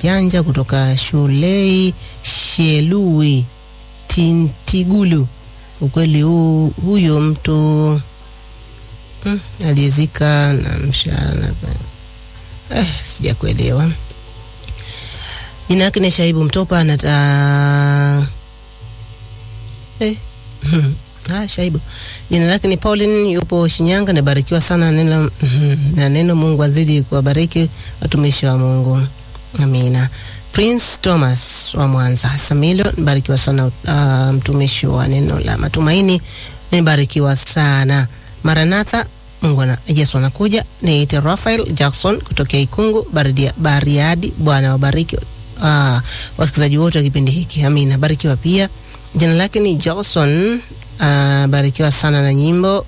Majanja kutoka Shulei Shelui Tintigulu. Ukweli huu, huyo mtu mm, aliyezika na mshahara eh, sijakuelewa. Jina lake ni Shaibu Mtopa anata eh, Ah, Shaibu. Jina lake ni Pauline, yupo Shinyanga. Nabarikiwa sana neno na neno. Mungu azidi kuwabariki watumishi wa Mungu, amina. Prince Thomas wa Mwanza Samilo, nibarikiwa sana uh, mtumishi wa neno la matumaini, nibarikiwa sana. Maranatha, Mungu na Yesu anakuja. Niite Rafael Jackson kutokea Ikungu Bariadi, Bariadi. Bwana wabariki uh, wasikilizaji wote wa kipindi hiki, amina. Barikiwa pia. Jina lake ni Johnson Uh, barikiwa sana na nyimbo.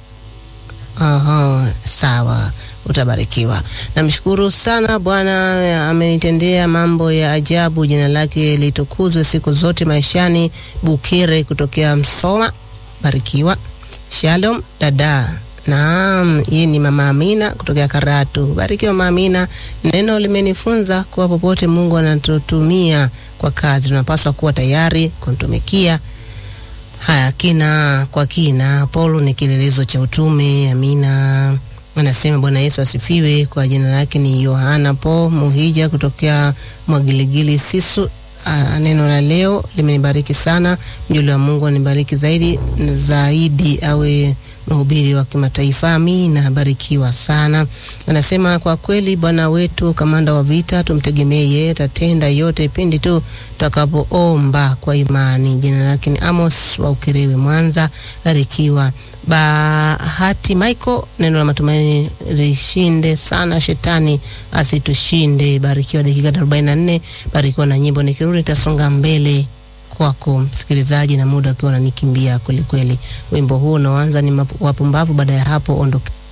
Aha, sawa, utabarikiwa. Namshukuru sana Bwana, amenitendea mambo ya ajabu. Jina lake litukuzwe siku zote maishani. Bukire kutokea Msoma, barikiwa. Shalom dada. Naam, yeye ni mama Amina kutokea Karatu. Barikiwa mama Amina. Neno limenifunza kuwa popote Mungu anatutumia kwa kazi, tunapaswa kuwa tayari kumtumikia. Haya, kina kwa kina. Paulo ni kielelezo cha utume. Amina. Anasema Bwana Yesu asifiwe. Kwa jina lake ni Yohana Po Muhija kutokea Mwagiligili Sisu. Uh, neno la leo limenibariki sana. Mjoli wa Mungu anibariki zaidi zaidi, awe mhubiri wa kimataifa. Amina, barikiwa sana. Anasema kwa kweli Bwana wetu kamanda wa vita, tumtegemee yeye, atatenda yote pindi tu tutakapoomba kwa imani. Jina lake ni Amos wa Ukerewe, Mwanza. Barikiwa. Bahati Michael, neno la matumaini lishinde sana, shetani asitushinde. Barikiwa. Dakika 44, barikiwa na nyimbo. Nikirudi nitasonga mbele kwako msikilizaji, na muda ukiwa unanikimbia kwelikweli. Wimbo huu unaoanza ni wapumbavu, baada ya hapo ondoke